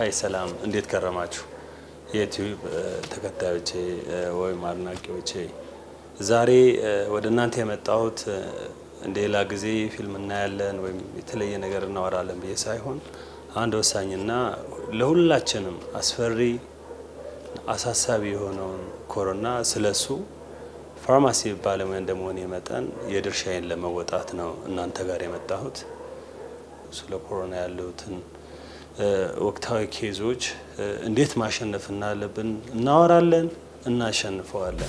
ሀይ ሰላም፣ እንዴት ከረማችሁ? የዩቲዩብ ተከታዮቼ ወይም አድናቂዎቼ፣ ዛሬ ወደ እናንተ የመጣሁት እንደ ሌላ ጊዜ ፊልም እናያለን ወይም የተለየ ነገር እናወራለን ብዬ ሳይሆን አንድ ወሳኝና ለሁላችንም አስፈሪ አሳሳቢ የሆነውን ኮሮና ስለሱ ፋርማሲ ባለሙያ እንደመሆኔ መጠን የድርሻዬን ለመወጣት ነው እናንተ ጋር የመጣሁት። ስለ ኮሮና ያሉትን ወቅታዊ ኬዞች እንዴት ማሸነፍ እናለብን እናወራለን፣ እናሸንፈዋለን።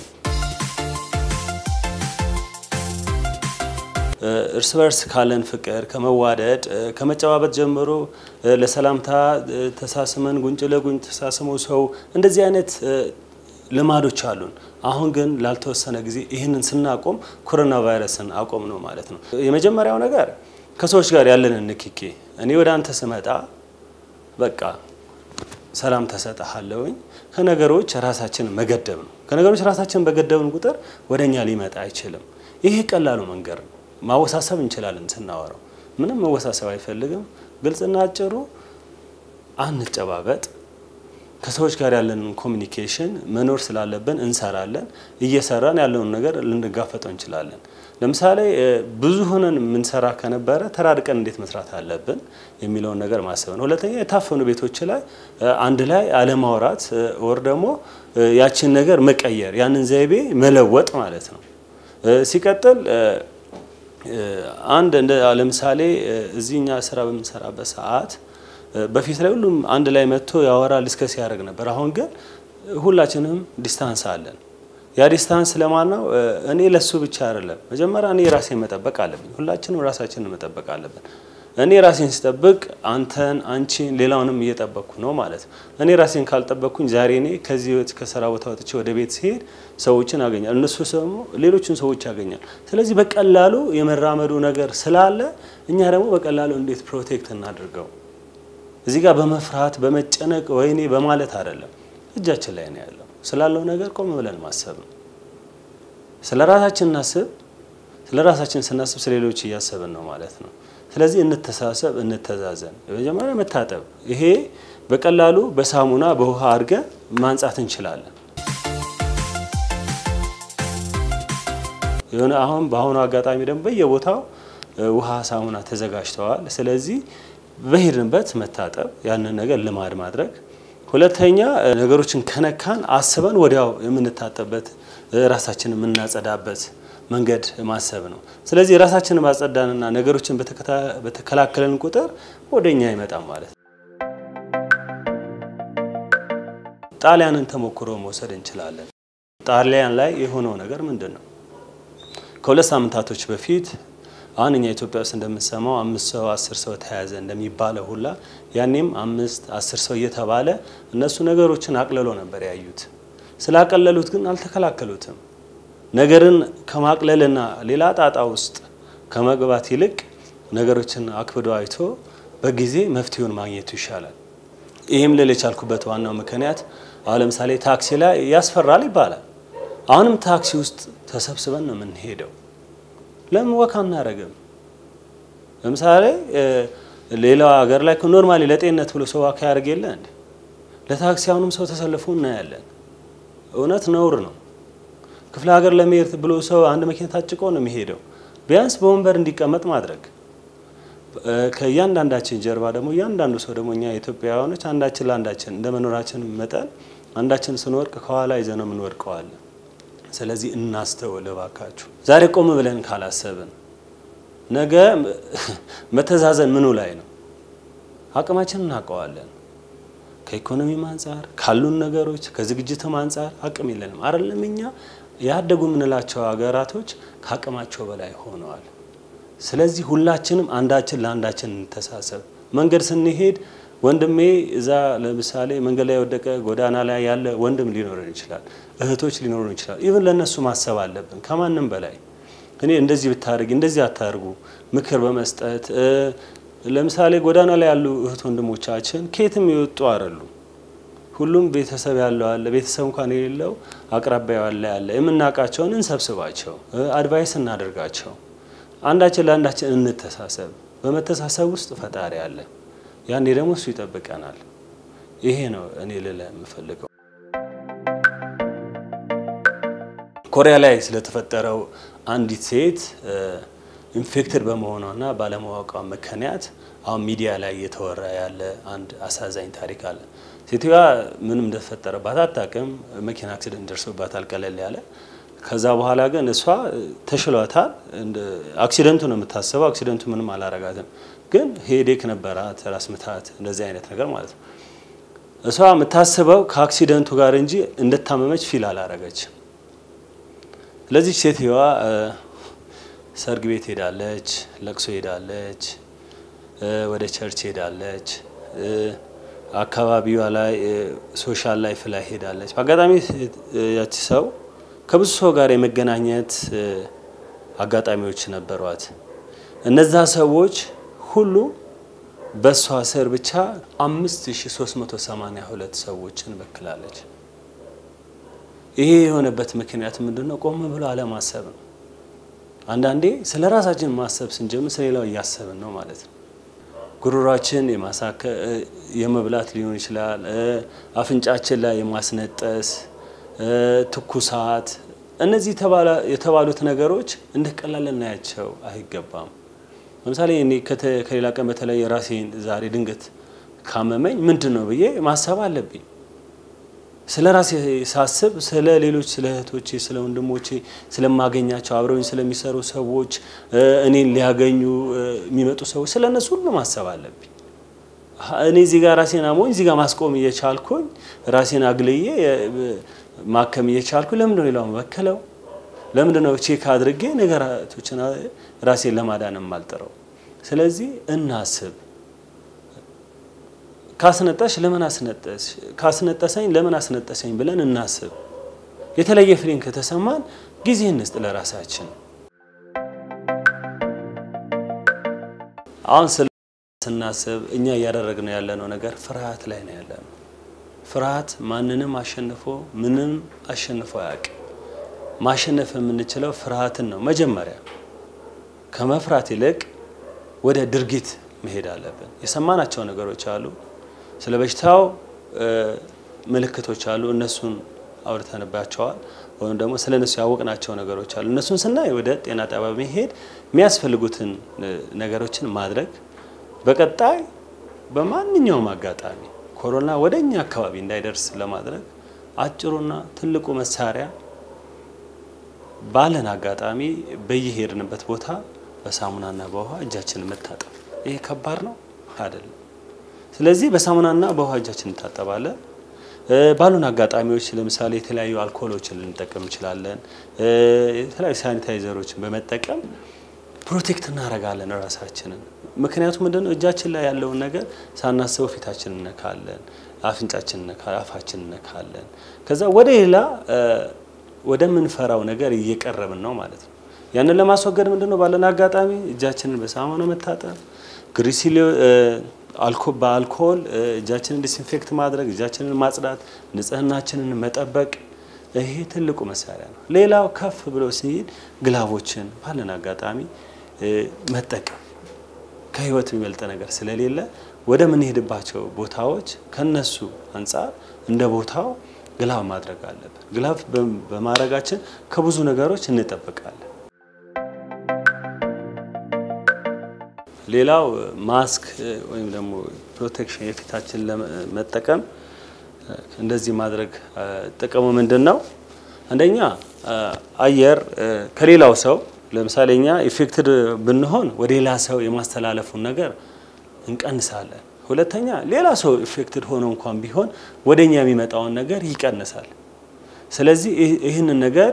እርስ በርስ ካለን ፍቅር ከመዋደድ ከመጨባበጥ ጀምሮ ለሰላምታ ተሳስመን ጉንጭ ለጉንጭ ተሳስመው ሰው እንደዚህ አይነት ልማዶች አሉን። አሁን ግን ላልተወሰነ ጊዜ ይህንን ስናቆም ኮሮና ቫይረስን አቆም ነው ማለት ነው። የመጀመሪያው ነገር ከሰዎች ጋር ያለንን ንክኪ እኔ ወደ አንተ ስመጣ በቃ ሰላም ተሰጥሃለሁኝ። ከነገሮች ራሳችንን መገደብ ነው። ከነገሮች ራሳችንን በገደብን ቁጥር ወደ እኛ ሊመጣ አይችልም። ይሄ ቀላሉ መንገድ ነው። ማወሳሰብ እንችላለን ስናወራው፣ ምንም መወሳሰብ አይፈልግም። ግልጽና አጭሩ አንጨባበጥ። ከሰዎች ጋር ያለንን ኮሚኒኬሽን መኖር ስላለብን እንሰራለን። እየሰራን ያለውን ነገር ልንጋፈጠው እንችላለን። ለምሳሌ ብዙ ሆነን የምንሰራ ከነበረ ተራርቀን እንዴት መስራት አለብን የሚለውን ነገር ማሰብ ነው። ሁለተኛ የታፈኑ ቤቶች ላይ አንድ ላይ አለማውራት ወር ደግሞ ያችን ነገር መቀየር ያንን ዘይቤ መለወጥ ማለት ነው። ሲቀጥል አንድ እንደ ለምሳሌ እዚህ እኛ ስራ በምንሰራበት ሰዓት በፊት ላይ ሁሉም አንድ ላይ መጥቶ ያወራል ዲስከስ ያደርግ ነበር። አሁን ግን ሁላችንም ዲስታንስ አለን። ያ ዲስታንስ ለማን ነው? እኔ ለሱ ብቻ አይደለም። መጀመሪያ እኔ ራሴን መጠበቅ አለብኝ። ሁላችንም ራሳችንን መጠበቅ አለብን። እኔ ራሴን ስጠብቅ አንተን፣ አንቺን፣ ሌላውንም እየጠበቅኩ ነው ማለት ነው። እኔ ራሴን ካልጠበቅኩኝ ዛሬ እኔ ከዚህ ከስራ ቦታ ወጥቼ ወደ ቤት ሲሄድ ሰዎችን ያገኛል፣ እነሱ ደግሞ ሌሎችን ሰዎች ያገኛል። ስለዚህ በቀላሉ የመራመዱ ነገር ስላለ እኛ ደግሞ በቀላሉ እንዴት ፕሮቴክት እናድርገው እዚህ ጋር በመፍራት በመጨነቅ ወይኔ በማለት አይደለም፣ እጃችን ላይ ነው ያለው። ስላለው ነገር ቆም ብለን ማሰብ ነው። ስለ ራሳችን እናስብ። ስለ ራሳችን ስናስብ ስለ ሌሎች እያሰብን ነው ማለት ነው። ስለዚህ እንተሳሰብ፣ እንተዛዘን። መጀመሪያ መታጠብ፣ ይሄ በቀላሉ በሳሙና በውሃ አድርገን ማንጻት እንችላለን። የሆነ አሁን በአሁኑ አጋጣሚ ደግሞ በየቦታው ውሃ ሳሙና ተዘጋጅተዋል። ስለዚህ በሄድንበት መታጠብ ያንን ነገር ልማድ ማድረግ። ሁለተኛ ነገሮችን ከነካን አስበን ወዲያው የምንታጠብበት ራሳችንን የምናጸዳበት መንገድ ማሰብ ነው። ስለዚህ ራሳችንን ማጸዳንና ነገሮችን በተከላከለን ቁጥር ወደ እኛ አይመጣም ማለት ነው። ጣሊያንን ተሞክሮ መውሰድ እንችላለን። ጣሊያን ላይ የሆነው ነገር ምንድን ነው? ከሁለት ሳምንታቶች በፊት አሁን እኛ ኢትዮጵያ ውስጥ እንደምንሰማው አምስት ሰው አስር ሰው ተያዘ እንደሚባለው ሁላ ያኔም አምስት አስር ሰው እየተባለ እነሱ ነገሮችን አቅልሎ ነበር ያዩት። ስላቀለሉት ግን አልተከላከሉትም። ነገርን ከማቅለልና ሌላ ጣጣ ውስጥ ከመግባት ይልቅ ነገሮችን አክብዶ አይቶ በጊዜ መፍትሄውን ማግኘቱ ይሻላል። ይህም ልል የቻልኩበት ዋናው ምክንያት አሁን ለምሳሌ ታክሲ ላይ ያስፈራል ይባላል። አሁንም ታክሲ ውስጥ ተሰብስበን ነው የምንሄደው። ለምን ወክ አናረግም? ለምሳሌ ሌላው ሀገር ላይ ኖርማሊ ለጤንነት ብሎ ሰው ዋካ ያደርግ የለ እንዴ? ለታክሲ አሁንም ሰው ተሰልፎ እናያለን። እውነት ነውር ነው። ክፍለ ሀገር ለመሄድ ብሎ ሰው አንድ መኪና ታጭቆ ነው የሚሄደው። ቢያንስ በወንበር እንዲቀመጥ ማድረግ። ከእያንዳንዳችን ጀርባ ደግሞ እያንዳንዱ ሰው ደግሞ እኛ ኢትዮጵያውያኖች አንዳችን ለአንዳችን እንደ መኖራችን መጠን አንዳችን ስንወድቅ ከኋላ ይዘን ነው የምንወድቀዋለን። ስለዚህ እናስተውል እባካችሁ። ዛሬ ቆም ብለን ካላሰብን ነገ መተዛዘን ምኑ ላይ ነው? አቅማችን እናውቀዋለን። ከኢኮኖሚም አንጻር ካሉን ነገሮች ከዝግጅትም አንጻር አቅም የለንም አይደለም። እኛ ያደጉ የምንላቸው ሀገራቶች ከአቅማቸው በላይ ሆነዋል። ስለዚህ ሁላችንም አንዳችን ለአንዳችን እንተሳሰብ። መንገድ ስንሄድ ወንድሜ እዛ ለምሳሌ መንገድ ላይ የወደቀ ጎዳና ላይ ያለ ወንድም ሊኖረን ይችላል፣ እህቶች ሊኖሩን ይችላል። ኢቭን ለእነሱ ማሰብ አለብን ከማንም በላይ እኔ እንደዚህ ብታደርጊ እንደዚህ አታርጉ ምክር በመስጠት ለምሳሌ ጎዳና ላይ ያሉ እህት ወንድሞቻችን ከየትም የወጡ አይደሉ። ሁሉም ቤተሰብ ያለው አለ፣ ቤተሰብ እንኳን የሌለው አቅራቢያ ያለ ያለ የምናውቃቸውን እንሰብስባቸው፣ አድቫይስ እናደርጋቸው። አንዳችን ለአንዳችን እንተሳሰብ። በመተሳሰብ ውስጥ ፈጣሪ አለ። ያኔ ደግሞ እሱ ይጠብቀናል። ይሄ ነው እኔ ልል የምፈልገው። ኮሪያ ላይ ስለተፈጠረው አንዲት ሴት ኢንፌክትድ በመሆኗና ባለማወቋ ምክንያት አሁን ሚዲያ ላይ እየተወራ ያለ አንድ አሳዛኝ ታሪክ አለ። ሴትዮዋ ምንም እንደተፈጠረባት አታውቅም። መኪና አክሲደንት ደርሶባታል ቀለል ያለ። ከዛ በኋላ ግን እሷ ተሽሏታል። አክሲደንቱ ነው የምታስበው። አክሲደንቱ ምንም አላረጋትም፣ ግን ሄዴክ ነበራት፣ ራስ ምታት፣ እንደዚህ አይነት ነገር ማለት ነው። እሷ የምታስበው ከአክሲደንቱ ጋር እንጂ እንደታመመች ፊል አላረገችም። ስለዚህ ሴትዮዋ ሰርግ ቤት ሄዳለች፣ ለቅሶ ሄዳለች፣ ወደ ቸርች ሄዳለች፣ አካባቢዋ ላይ ሶሻል ላይፍ ላይ ሄዳለች። በአጋጣሚ ያቺ ሰው ከብዙ ሰው ጋር የመገናኘት አጋጣሚዎች ነበሯት። እነዛ ሰዎች ሁሉ በእሷ ስር ብቻ 5382 ሰዎችን በክላለች። ይሄ የሆነበት ምክንያት ምንድን ነው? ቆም ብሎ አለማሰብ ነው። አንዳንዴ ስለ ራሳችን ማሰብ ስንጀምር ስለሌላው እያሰብን ነው ማለት ነው። ጉሮሯችን የመብላት ሊሆን ይችላል። አፍንጫችን ላይ የማስነጠስ ትኩሳት፣ እነዚህ የተባሉት ነገሮች እንደ ቀላል ልናያቸው አይገባም። ለምሳሌ እኔ ከሌላ ቀን በተለይ የራሴን ዛሬ ድንገት ካመመኝ ምንድን ነው ብዬ ማሰብ አለብኝ። ስለ ራሴ ሳስብ ስለ ሌሎች ስለ እህቶቼ፣ ስለ ወንድሞቼ፣ ስለማገኛቸው አብረውኝ ስለሚሰሩ ሰዎች፣ እኔን ሊያገኙ የሚመጡ ሰዎች ስለ እነሱ ሁሉ ማሰብ አለብኝ። እኔ እዚህ ጋር ራሴን አሞኝ እዚህ ጋር ማስቆም እየቻልኩኝ ራሴን አግልዬ ማከም እየቻልኩ ለምንድን ነው ሌላው መበከለው? ለምንድን ነው ቼክ አድርጌ ነገራቶችን ራሴን ለማዳን የማልጥረው? ስለዚህ እናስብ። ካስነጠሽ ለምን አስነጠሽ፣ ካስነጠሰኝ ለምን አስነጠሰኝ ብለን እናስብ። የተለየ ፍሬን ከተሰማን ጊዜ እንስጥ ለራሳችን። አሁን ስለ ስናስብ እኛ እያደረግነው ያለነው ነገር ፍርሃት ላይ ነው ያለነው። ፍርሃት ማንንም አሸንፎ ምንም አሸንፎ አያውቅም። ማሸነፍ የምንችለው ፍርሃትን ነው። መጀመሪያ ከመፍራት ይልቅ ወደ ድርጊት መሄድ አለብን። የሰማናቸው ነገሮች አሉ። ስለ በሽታው ምልክቶች አሉ። እነሱን አውርተንባቸዋል። ወይም ደግሞ ስለ እነሱ ያወቅናቸው ነገሮች አሉ። እነሱን ስናይ ወደ ጤና ጣቢያ መሄድ፣ የሚያስፈልጉትን ነገሮችን ማድረግ፣ በቀጣይ በማንኛውም አጋጣሚ ኮሮና ወደ እኛ አካባቢ እንዳይደርስ ለማድረግ አጭሩና ትልቁ መሳሪያ ባለን አጋጣሚ በየሄድንበት ቦታ በሳሙናና በውሃ እጃችንን መታጠብ። ይሄ ከባድ ነው አይደለም። ስለዚህ በሳሙናና በውሃ እጃችን እንታጠባለን። ባሉን አጋጣሚዎች ለምሳሌ የተለያዩ አልኮሎችን ልንጠቀም እንችላለን። የተለያዩ ሳኒታይዘሮችን በመጠቀም ፕሮቴክት እናደርጋለን ራሳችንን። ምክንያቱም ምንድነው እጃችን ላይ ያለውን ነገር ሳናስበው ፊታችን እነካለን፣ አፍንጫችን እነካለን፣ አፋችን እነካለን። ከዛ ወደ ሌላ ወደምንፈራው ነገር እየቀረብን ነው ማለት ነው። ያንን ለማስወገድ ምንድነው ባለን አጋጣሚ እጃችንን በሳሙና መታጠብ፣ ግሪሲሊ በአልኮል እጃችንን ዲስኢንፌክት ማድረግ፣ እጃችንን ማጽዳት፣ ንጽህናችንን መጠበቅ ይሄ ትልቁ መሳሪያ ነው። ሌላው ከፍ ብሎ ሲሄድ ግላቦችን ባለን አጋጣሚ መጠቀም ከህይወት የሚበልጥ ነገር ስለሌለ ወደ ምንሄድባቸው ቦታዎች ከነሱ አንጻር እንደ ቦታው ግላብ ማድረግ አለብን። ግላብ በማድረጋችን ከብዙ ነገሮች እንጠብቃለን። ሌላው ማስክ ወይም ደግሞ ፕሮቴክሽን የፊታችን ለመጠቀም እንደዚህ ማድረግ ጥቅሙ ምንድን ነው? አንደኛ አየር ከሌላው ሰው ለምሳሌ እኛ ኢፌክትድ ብንሆን ወደ ሌላ ሰው የማስተላለፉን ነገር እንቀንሳለን። ሁለተኛ ሌላ ሰው ኢፌክትድ ሆኖ እንኳን ቢሆን ወደ እኛ የሚመጣውን ነገር ይቀንሳል። ስለዚህ ይህንን ነገር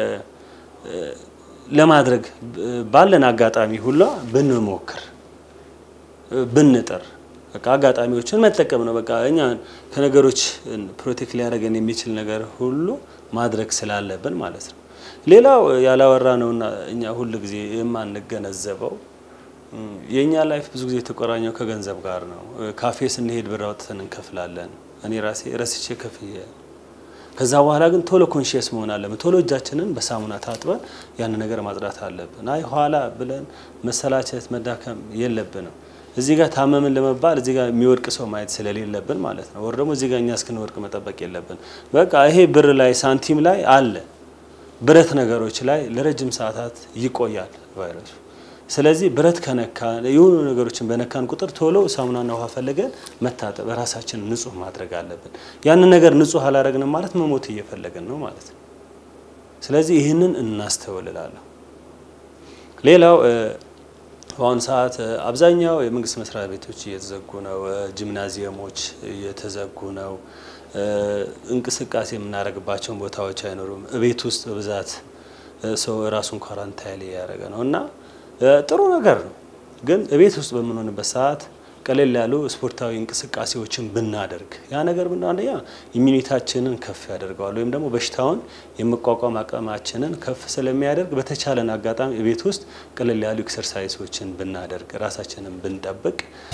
ለማድረግ ባለን አጋጣሚ ሁላ ብንሞክር ብንጥር በቃ አጋጣሚዎችን መጠቀም ነው። በቃ እኛ ከነገሮች ፕሮቴክት ሊያደርገን የሚችል ነገር ሁሉ ማድረግ ስላለብን ማለት ነው። ሌላው ያላወራ ነውና እኛ ሁል ጊዜ የማንገነዘበው የእኛ ላይፍ ብዙ ጊዜ የተቆራኘው ከገንዘብ ጋር ነው። ካፌ ስንሄድ ብር አውጥተን እንከፍላለን። እኔ ራሴ ረስቼ ከፍዬ ከዛ በኋላ ግን ቶሎ ኮንሽየስ መሆን አለብን። ቶሎ እጃችንን በሳሙና ታጥበን ያን ነገር ማጽዳት አለብን። አይ ኋላ ብለን መሰላቸት መዳከም የለብንም። እዚህ ጋር ታመምን ለመባል እዚህ ጋር የሚወድቅ ሰው ማየት ስለሌለብን ማለት ነው። ወር ደግሞ እዚህ ጋር እኛ እስክንወድቅ መጠበቅ የለብን። በቃ ይሄ ብር ላይ ሳንቲም ላይ አለ፣ ብረት ነገሮች ላይ ለረጅም ሰዓታት ይቆያል ቫይረሱ። ስለዚህ ብረት ከነካ የሆኑ ነገሮችን በነካን ቁጥር ቶሎ ሳሙናና ውሃ ፈልገን መታጠብ፣ ራሳችንን ንጹህ ማድረግ አለብን። ያንን ነገር ንጹህ አላረግንም ማለት መሞት እየፈለግን ነው ማለት ነው። ስለዚህ ይህንን እናስተውልላለሁ። ሌላው በአሁኑ ሰዓት አብዛኛው የመንግስት መስሪያ ቤቶች እየተዘጉ ነው። ጂምናዚየሞች እየተዘጉ ነው። እንቅስቃሴ የምናደርግባቸውን ቦታዎች አይኖሩም። ቤት ውስጥ በብዛት ሰው ራሱን ኳራንታይን እያደረገ ነው እና ጥሩ ነገር ነው። ግን ቤት ውስጥ በምንሆንበት ሰዓት ቀለል ያሉ ስፖርታዊ እንቅስቃሴዎችን ብናደርግ ያ ነገር ብና አንደኛ ኢሚኒታችንን ከፍ ያደርገዋል ወይም ደግሞ በሽታውን የመቋቋም አቅማችንን ከፍ ስለሚያደርግ በተቻለን አጋጣሚ ቤት ውስጥ ቀለል ያሉ ኤክሰርሳይሶችን ብናደርግ ራሳችንን ብንጠብቅ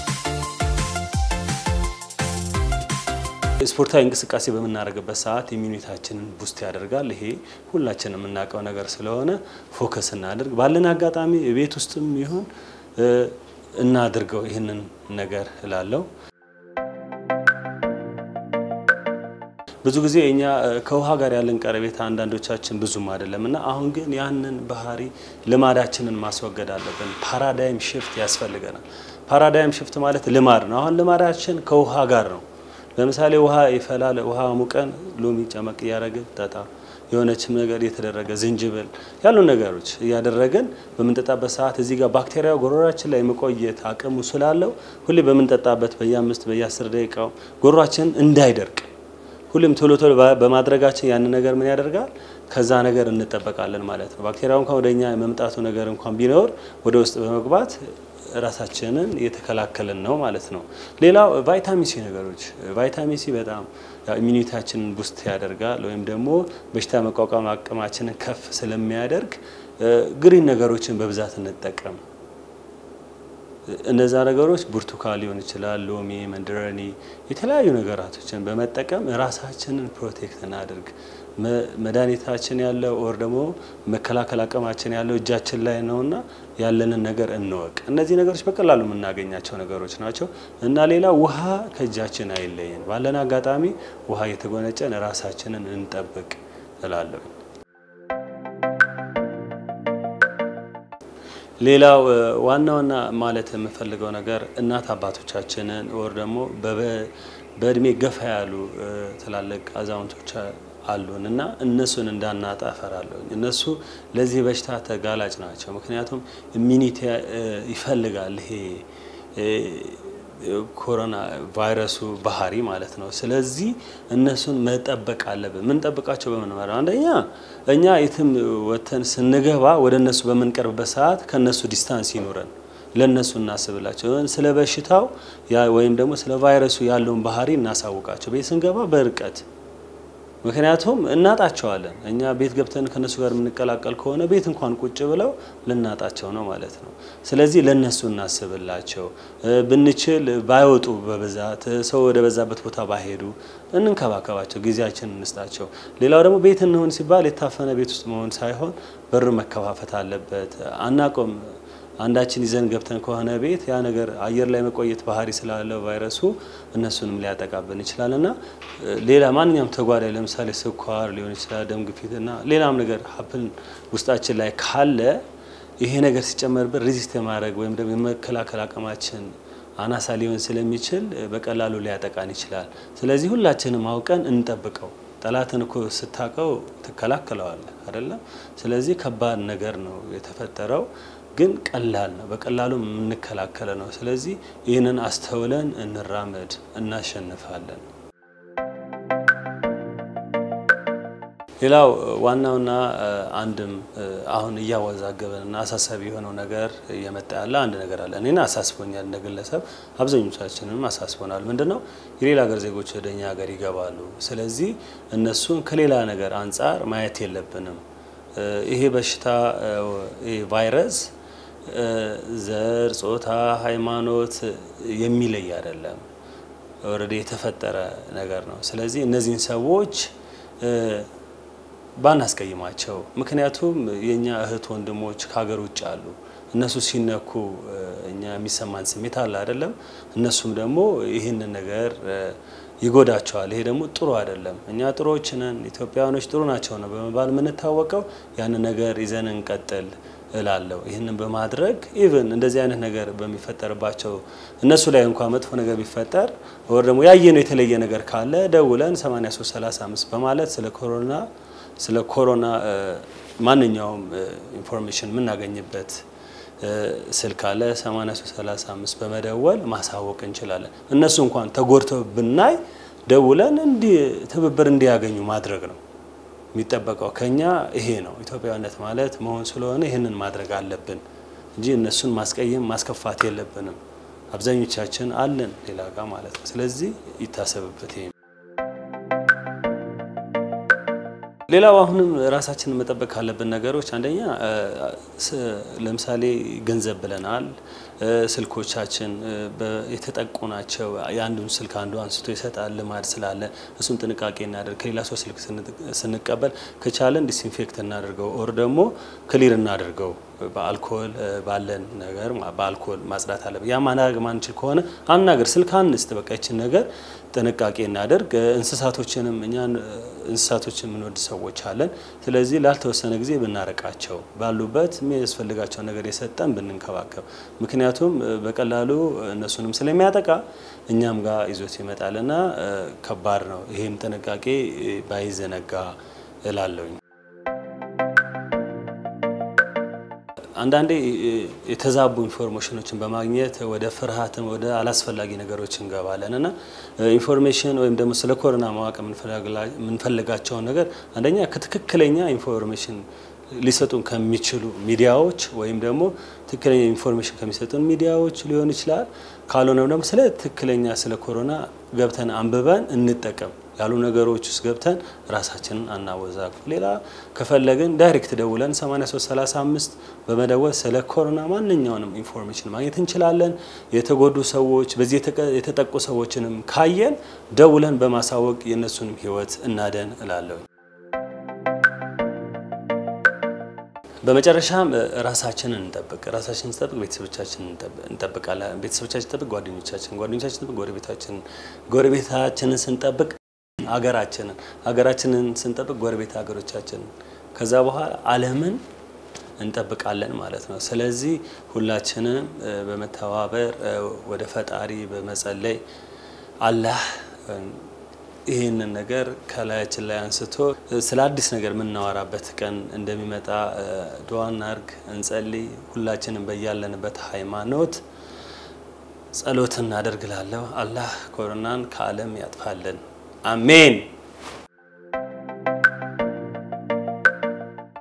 ስፖርታዊ እንቅስቃሴ በምናደርግበት ሰዓት ኢሚኒታችንን ቡስት ያደርጋል። ይሄ ሁላችንም የምናውቀው ነገር ስለሆነ ፎከስ እናድርግ። ባለን አጋጣሚ ቤት ውስጥም ይሁን እናድርገው ይህንን ነገር እላለሁ። ብዙ ጊዜ እኛ ከውሃ ጋር ያለን ቀረቤታ አንዳንዶቻችን ብዙም አይደለም እና አሁን ግን ያንን ባህሪ ልማዳችንን ማስወገድ አለብን። ፓራዳይም ሽፍት ያስፈልገናል። ፓራዳይም ሽፍት ማለት ልማድ ነው። አሁን ልማዳችን ከውሃ ጋር ነው። ለምሳሌ ውሃ ይፈላል። ውሃ ሙቀን ሎሚ ጨመቅ እያደረግን ጠጣ የሆነችም ነገር የተደረገ ዝንጅብል ያሉ ነገሮች እያደረግን በምንጠጣበት ሰዓት እዚህ ጋር ባክቴሪያው ጎሮሯችን ላይ የመቆየት አቅሙ ስላለው ሁሌ በምንጠጣበት በየአምስት በየአስር ደቂቃው ጎሮሯችን እንዳይደርቅ ሁሌም ቶሎ ቶሎ በማድረጋችን ያንን ነገር ምን ያደርጋል? ከዛ ነገር እንጠበቃለን ማለት ነው። ባክቴሪያው እንኳን ወደ እኛ የመምጣቱ ነገር እንኳን ቢኖር ወደ ውስጥ በመግባት ራሳችንን እየተከላከልን ነው ማለት ነው። ሌላው ቫይታሚን ሲ ነገሮች ቫይታሚን ሲ በጣም ኢሚኒታችንን ቡስት ያደርጋል ወይም ደግሞ በሽታ መቋቋም አቅማችንን ከፍ ስለሚያደርግ ግሪን ነገሮችን በብዛት እንጠቀም። እነዛ ነገሮች ብርቱካን ሊሆን ይችላል፣ ሎሚ፣ መንደረኒ የተለያዩ ነገራቶችን በመጠቀም ራሳችንን ፕሮቴክት እናድርግ። መድኃኒታችን ያለው ኦር ደግሞ መከላከል አቅማችን ያለው እጃችን ላይ ነውና ያለንን ነገር እንወቅ። እነዚህ ነገሮች በቀላሉ የምናገኛቸው ነገሮች ናቸው እና ሌላ ውሃ ከእጃችን አይለየን። ባለን አጋጣሚ ውሃ እየተጎነጨን ራሳችንን እንጠብቅ እላለሁ። ሌላው ዋና ዋና ማለት የምፈልገው ነገር እናት አባቶቻችንን ወር ደግሞ በእድሜ ገፋ ያሉ ትላልቅ አዛውንቶች አሉን እና እነሱን እንዳናጣ እፈራለሁ። እነሱ ለዚህ በሽታ ተጋላጭ ናቸው። ምክንያቱም ኢሚኒቲ ይፈልጋል ይሄ ኮሮና ቫይረሱ ባህሪ ማለት ነው። ስለዚህ እነሱን መጠበቅ አለብን። የምንጠብቃቸው በምን ማለት አንደኛ እኛ የትም ወተን ስንገባ ወደ እነሱ በምንቀርብበት ሰዓት ከእነሱ ዲስታንስ ይኑረን፣ ለእነሱ እናስብላቸው። ስለ በሽታው ወይም ደግሞ ስለ ቫይረሱ ያለውን ባህሪ እናሳውቃቸው። ቤት ስንገባ በርቀት ምክንያቱም እናጣቸዋለን። እኛ ቤት ገብተን ከነሱ ጋር የምንቀላቀል ከሆነ ቤት እንኳን ቁጭ ብለው ልናጣቸው ነው ማለት ነው። ስለዚህ ለነሱ እናስብላቸው። ብንችል ባይወጡ በብዛት ሰው ወደ በዛበት ቦታ ባይሄዱ እንንከባከባቸው፣ ጊዜያችን እንስጣቸው። ሌላው ደግሞ ቤት እንሆን ሲባል የታፈነ ቤት ውስጥ መሆን ሳይሆን በር መከፋፈት አለበት። አናቆም አንዳችን ይዘን ገብተን ከሆነ ቤት ያ ነገር አየር ላይ መቆየት ባህሪ ስላለው ቫይረሱ እነሱንም ሊያጠቃብን ይችላል እና ሌላ ማንኛውም ተጓዳኝ ለምሳሌ ስኳር ሊሆን ይችላል፣ ደም ግፊት እና ሌላም ነገር ሀፕን ውስጣችን ላይ ካለ ይሄ ነገር ሲጨመርብን ሪዚስት የማድረግ ወይም ደግሞ የመከላከል አቅማችን አናሳ ሊሆን ስለሚችል በቀላሉ ሊያጠቃን ይችላል። ስለዚህ ሁላችንም አውቀን እንጠብቀው። ጠላትን እኮ ስታቀው ትከላከለዋለህ አይደለም? ስለዚህ ከባድ ነገር ነው የተፈጠረው ግን ቀላል ነው። በቀላሉ የምንከላከለ ነው። ስለዚህ ይህንን አስተውለን እንራመድ፣ እናሸንፋለን። ሌላው ዋናውና አንድም አሁን እያወዛገበንና አሳሳቢ የሆነው ነገር እየመጣ ያለ አንድ ነገር አለ። እኔን አሳስቦኛል፣ እንደ ግለሰብ አብዛኞቻችንም አሳስቦናል። ምንድን ነው የሌላ ሀገር ዜጎች ወደ እኛ ሀገር ይገባሉ። ስለዚህ እነሱን ከሌላ ነገር አንጻር ማየት የለብንም። ይሄ በሽታ ቫይረስ ዘር፣ ጾታ፣ ሃይማኖት የሚለይ አይደለም። ኦልሬዲ የተፈጠረ ነገር ነው። ስለዚህ እነዚህን ሰዎች ባናስቀይማቸው፣ ምክንያቱም የእኛ እህት ወንድሞች ከሀገር ውጭ አሉ። እነሱ ሲነኩ እኛ የሚሰማን ስሜት አለ አይደለም። እነሱም ደግሞ ይህንን ነገር ይጎዳቸዋል። ይሄ ደግሞ ጥሩ አይደለም። እኛ ጥሩዎች ነን፣ ኢትዮጵያውያኖች ጥሩ ናቸው ነው በመባል የምንታወቀው። ያንን ነገር ይዘን እንቀጥል እላለሁ። ይህንን በማድረግ ኢቭን እንደዚህ አይነት ነገር በሚፈጠርባቸው እነሱ ላይ እንኳን መጥፎ ነገር ቢፈጠር ወር ደግሞ ያየነው የተለየ ነገር ካለ ደውለን 8335 በማለት ስለ ኮሮና ስለ ኮሮና ማንኛውም ኢንፎርሜሽን የምናገኝበት ስልክ አለ 8335 በመደወል ማሳወቅ እንችላለን። እነሱ እንኳን ተጎድተው ብናይ ደውለን እንዲህ ትብብር እንዲያገኙ ማድረግ ነው የሚጠበቀው ከኛ ይሄ ነው። ኢትዮጵያዊነት ማለት መሆን ስለሆነ ይህንን ማድረግ አለብን እንጂ እነሱን ማስቀየም ማስከፋት የለብንም። አብዛኞቻችን አለን ሌላ ጋር ማለት ነው። ስለዚህ ይታሰብበት ይሄ ሌላው አሁንም ራሳችንን መጠበቅ ካለብን ነገሮች አንደኛ ለምሳሌ ገንዘብ ብለናል። ስልኮቻችን የተጠቁ ናቸው። የአንዱን ስልክ አንዱ አንስቶ ይሰጣል ልማድ ስላለ እሱን ጥንቃቄ እናደርግ። ከሌላ ሰው ስልክ ስንቀበል ከቻለን ዲስኢንፌክት እናደርገው ኦር ደግሞ ክሊር እናደርገው በአልኮል ባለን ነገር በአልኮል ማጽዳት አለብን። ያ ማድረግ ማንችል ከሆነ አናገር ስልክ አንስት በቃ ይችን ነገር ጥንቃቄ እናደርግ። እንስሳቶችንም እኛ እንስሳቶችን የምንወድ ሰዎች አለን። ስለዚህ ላልተወሰነ ጊዜ ብናረቃቸው ባሉበት የሚያስፈልጋቸው ነገር የሰጠን ብንንከባከብ፣ ምክንያቱም በቀላሉ እነሱንም ስለሚያጠቃ እኛም ጋር ይዞት ይመጣልና ከባድ ነው። ይህም ጥንቃቄ ባይዘነጋ እላለሁኝ። አንዳንዴ የተዛቡ ኢንፎርሜሽኖችን በማግኘት ወደ ፍርሃትን ወደ አላስፈላጊ ነገሮች እንገባለን እና ኢንፎርሜሽን ወይም ደግሞ ስለ ኮሮና ማወቅ የምንፈልጋቸውን ነገር አንደኛ ከትክክለኛ ኢንፎርሜሽን ሊሰጡን ከሚችሉ ሚዲያዎች ወይም ደግሞ ትክክለኛ ኢንፎርሜሽን ከሚሰጡን ሚዲያዎች ሊሆን ይችላል። ካልሆነም ደግሞ ስለ ትክክለኛ ስለ ኮሮና ገብተን አንብበን እንጠቀም ያሉ ነገሮች ውስጥ ገብተን ራሳችንን አናወዛግ። ሌላ ከፈለግን ዳይሬክት ደውለን 8335 በመደወል ስለ ኮሮና ማንኛውንም ኢንፎርሜሽን ማግኘት እንችላለን። የተጎዱ ሰዎች በዚህ የተጠቁ ሰዎችንም ካየን ደውለን በማሳወቅ የእነሱንም ሕይወት እናደን እላለሁ። በመጨረሻም ራሳችንን እንጠብቅ። ራሳችንን ስንጠብቅ ቤተሰቦቻችንን እንጠብቃለን። ቤተሰቦቻችን ስንጠብቅ ጓደኞቻችን፣ ጓደኞቻችን ስንጠብቅ ጎረቤታችንን፣ ጎረቤታችንን ስንጠብቅ ሀገራችንን፣ ሀገራችንን ስንጠብቅ ጎረቤት ሀገሮቻችንን፣ ከዛ በኋላ ዓለምን እንጠብቃለን ማለት ነው። ስለዚህ ሁላችንም በመተባበር ወደ ፈጣሪ በመጸለይ አላህ ይህንን ነገር ከላያችን ላይ አንስቶ ስለ አዲስ ነገር የምናወራበት ቀን እንደሚመጣ ዱዓ እናርግ፣ እንጸልይ። ሁላችንም በያለንበት ሃይማኖት ጸሎት እናደርግላለሁ። አላህ ኮሮናን ከዓለም ያጥፋልን። አሜን።